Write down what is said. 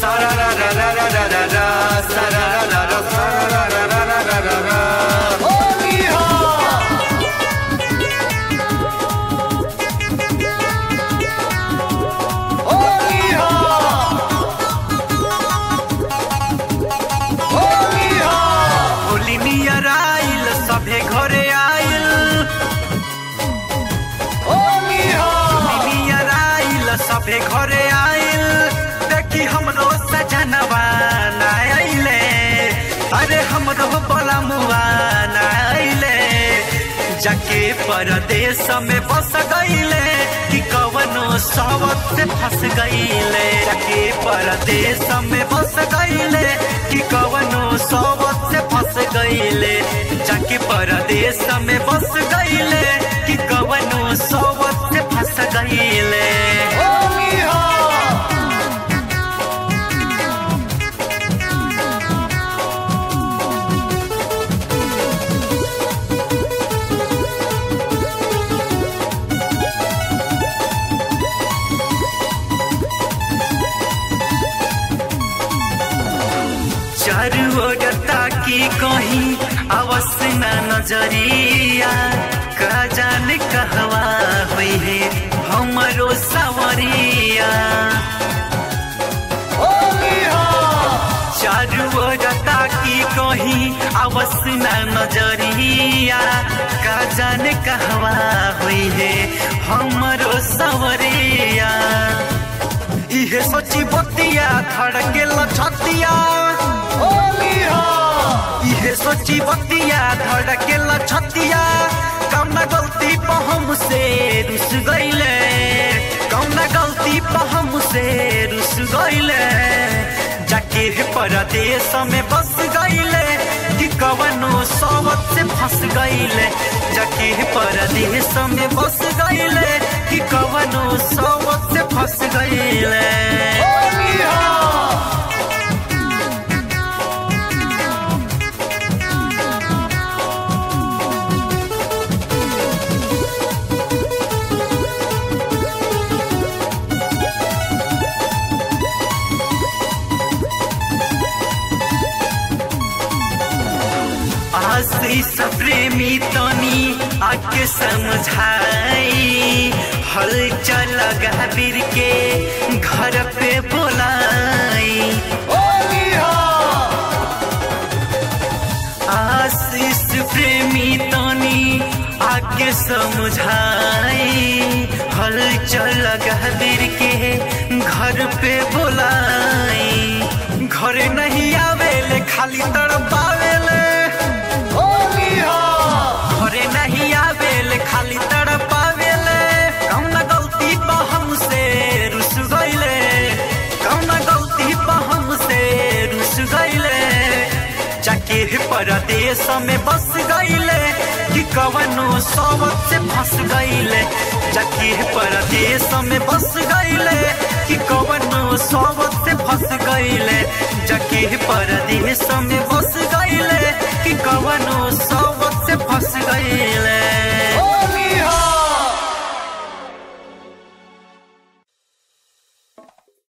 सारा रा रा रा रा रा रा रा सारा रा रा रा सारा रा रा रा रा रा रा होली हो होली हो होली हो होली नियर आइल सभे घरे आइल होली हो नियर आइल सभे घरे आइल देखी हमरो सजनवा ना आइले अरे हमरो बलमुआ ना आइले जाके परदेश में बस गईले कि कवनो सावत से फंस गईले जाके परदेश में बस गईले कि कवनो सावत से फंस गईले जाके परदेश में बस गईले कि कवनो सावत से फंस गईले होली हो चारू ओर ताकी कहीं अवश्य न नजरिया का जाने कहवा हुई है हमरो सवरिया चारू ओर ताकी कहीं अवश्य न नजरिया का जाने कहवा हुई है हमरो सवरिया इहे सोची बतिया धड़के लछतिया होली हो इहे सोची बतिया धड़के लछतिया कौना गलती पर हमसे रुस गईले कौना गलती पर हमसे रुस गईले जाके परदेश में बस गईले कि कवनो सोबत से फंस गईले जाके परदेश में बस गईले कि कवनो सोबत से फंस गईले होली हो आशीष प्रेमी तनी आके समझाई हल चल गहबीर के घर पे बोलाई आशीष प्रेमी तनी आके समझाई हल चल गहबीर के घर पे बोलाई घरे नहीं आवेले खाली तड़पावेले घरे नहीं आवेले खाली तड़पावेले कौना गलती पर हमसे रुस गईले कौना गलती पर हमसे रुस गईले जाके परदेश में बस गईले कि कवनो सोबत से फंस गईले जाके परदेश में बस गईले कि कवनो सोबत से फंस गईले जाके परदेश में बस गईले कि कवनो सोबत से फंस गईले